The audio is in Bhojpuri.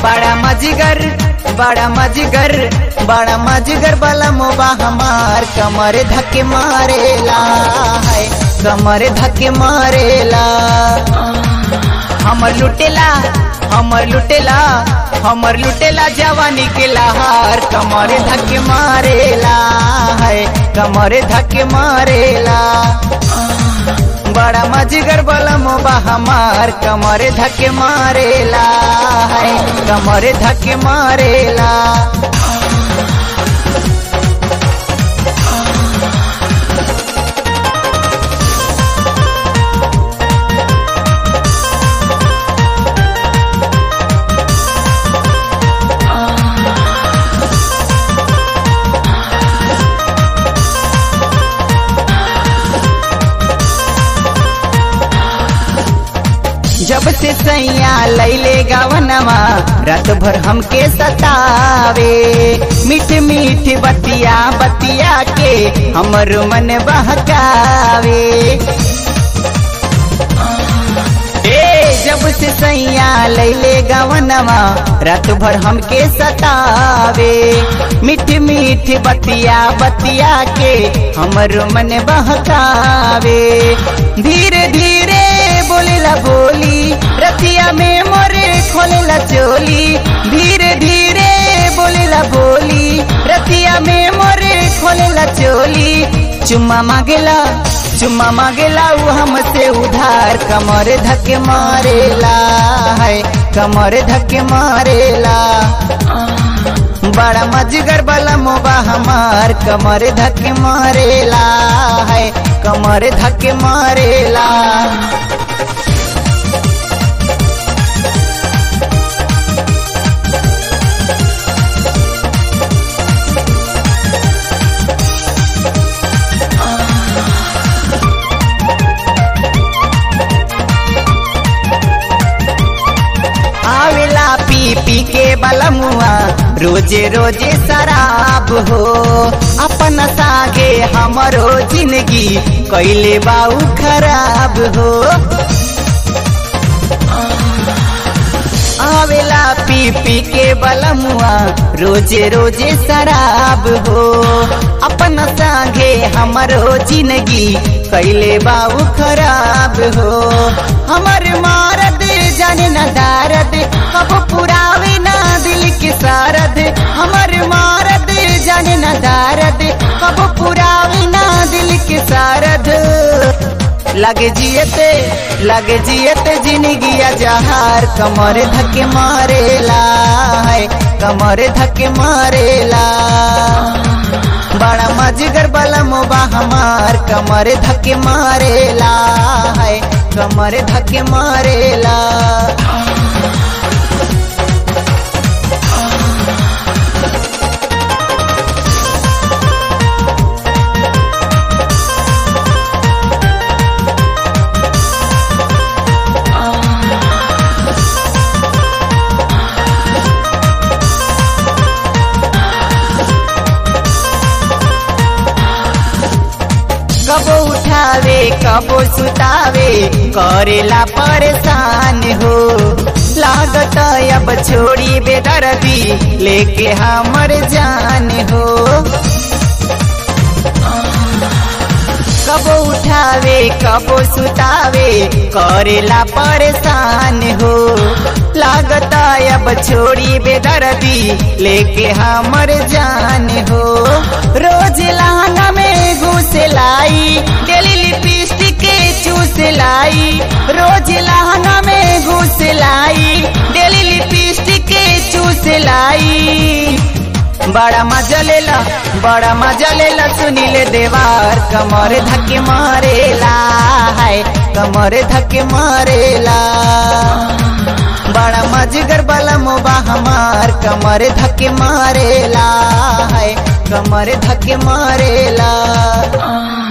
बड़ा मजगर बड़ा मजगर बड़ा मजगर वाला मोबा हमार कमर धक्के मारेला है कमर धक्के मारेला हमर लुटेला हमर लुटेला हमर लुटेला जवानी के लहार कमर धक्के मारेला है कमर धक्के मारेला बड़ा मजगर वाला मोबा हमार कमर धक्के मारेला है कमर धक्के मारेला जब से सैया लैले गावनवा रात भर हमके सतावे मीठ मीठ बतिया बतिया के हमर मन बहकावे ए जब से सैया लैले गावनवा रात भर हमके सतावे मीठ मीठ बतिया बतिया के हमर मन बहकावे धीरे धीरे बोलेला बोली रतिया में मोरे खोलेला चोली धीरे धीरे बोलेला बोली रतिया में मोरे खोलेला चोली चुम्मा मांगेला चुम्मा मांगेला वो हमसे उधार कमर धक्के मारेला है कमर धक्के मारेला बड़ा मजगर वाला मोबा हमार कमर धक्के मारेला है कमर धक्के मारेला आवेला पी पी के बलमुआ रोजे रोजे शराब हो अपन सागे हमरो जिंदगी कैले बाऊ खराब हो आवेला पी पी के बलमुआ रोजे रोजे शराब हो अपन संगे हमरो जिंदगी कैले बाऊ खराब हो हमर मारद जाने न दारद कब पुरावे ना दिल के सारद हमर मारद जाने न दारद कब पुरावे ना दिल के सारद लगे जियते लगे जियते जिंदगी जहार कमर धक्के मारेला है कमर धक्के मारेला बड़ा मजगर वाला मोबा हमार कमर धक्के मारेला है कमर धक्के मारेला कबो उठावे कबो सुतावे करेला परेशान हो लागत अब छोड़ी बेदर्दी लेके हमर जान हो कबो उठावे कबो सुतावे करेला परेशान हो लागत अब छोड़ी बेदर्दी लेके हमर जान हो रोज लहंगा में घुस लाई डेली लिपस्टिक के चूस लाई रोज लहंगा में घुस लाई डेली लिपस्टिक के चूस लाई बड़ा मजा लेला बड़ा मजा लेला सुनीले देवार कमर धक्के मारेला है कमर धक्के मारेला बड़ा मजगर वाला मोबा हमार कमर धक्के मारेला है कमर धक्के मारेला